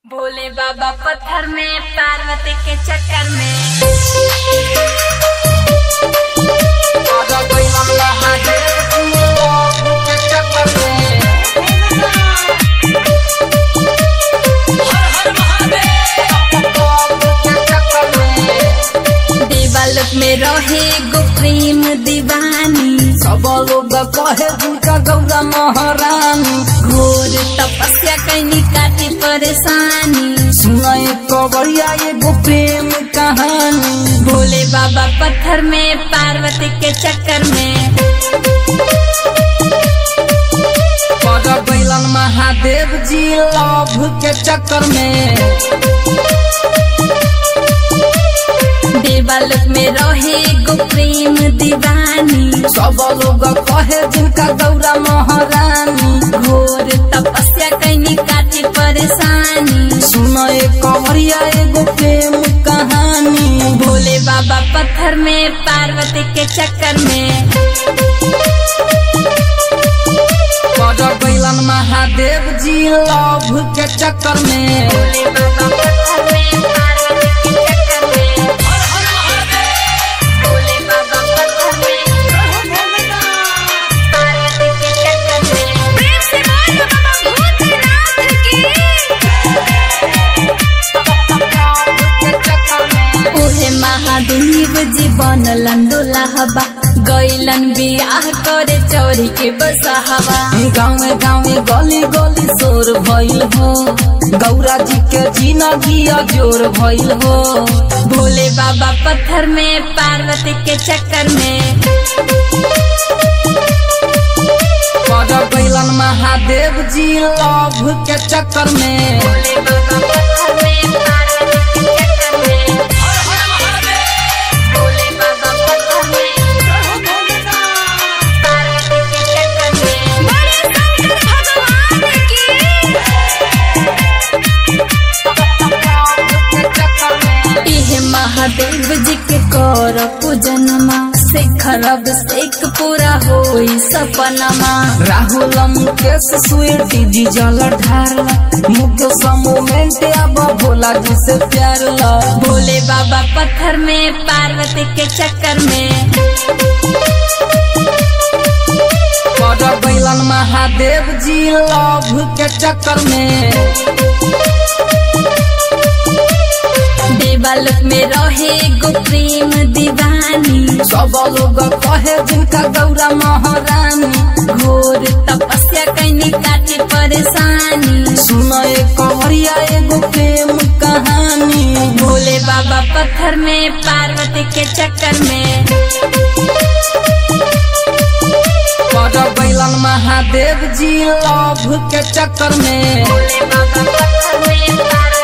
भोले बाबा पत्थर में पार्वती के चक्कर में आजा गइलन महादेव प्रभु के चक्कर में प्रभु के चक्कर में देवालोक में रहे गो प्रेम दीवानी सब लोग कहे दुर्गा गौरा महारानी घोर तपस्या कैनी काटी परेशानी सुनाए कवरिया एगो प्रेम कहानी भोले बाबा पत्थर में पार्वती के चक्कर में पड़ गइलन महादेव जी लव के चक्कर में देवालोक में रहे गो प्रेम दीवानी सब लोग कहे जिनका गौरा महारानी घोर तपस्या कैनी काटी परेशानी सुनाए कवरिया एगो प्रेम कहानी भोले बाबा पत्थर में पार्वती के चक्कर में पड़ गइलन महादेव जी लव के चक्कर में भोले बाबा पत्थर में पार्वती के चक्कर में भोले बाबा पत्थर में पार्वती के चक्कर में प्रेम से बोलो बाबा भूतनाथ की ओहे महादेव जी बनलन दुल्हबा गैलन बियाह करे चोरी के बसहवा गाँव गाँव गली गली शोर भइल हो गौरा जी के जिंदगी जोर भइल हो भोले बाबा पत्थर में पार्वती के चक्कर में पड़ गइलन महादेव जी लव के चक्कर में भोले बाबा पत्थर में पार्वती के चक्कर में भोले बाबा पत्थर में पार्वती के चक्कर में बड़े शंकर भगवान की इहे महादेव जी के कर पूजनमा शेखर अभिषेक पूरा होई सपनमा राहुल मुकेश स्वीटी जी जल ढारला मुकेश मोमेंट अब भोला जी से प्यार ला भोले बाबा पत्थर में पार्वती के चक्कर में पड़ गइलन महादेव जी लव के चक्कर में देवालोक में रहे गो प्रेम दीवानी सब लोग कहे जिनका गौरा महारानी घोर तपस्या कैनी काटी परेशानी सुनाए कवरिया एगो प्रेम कहानी भोले बाबा पत्थर में पार्वती के चक्कर में पड़ गइलन महादेव जी लव के चक्कर में भोले बाबा पत्थर में पार्वती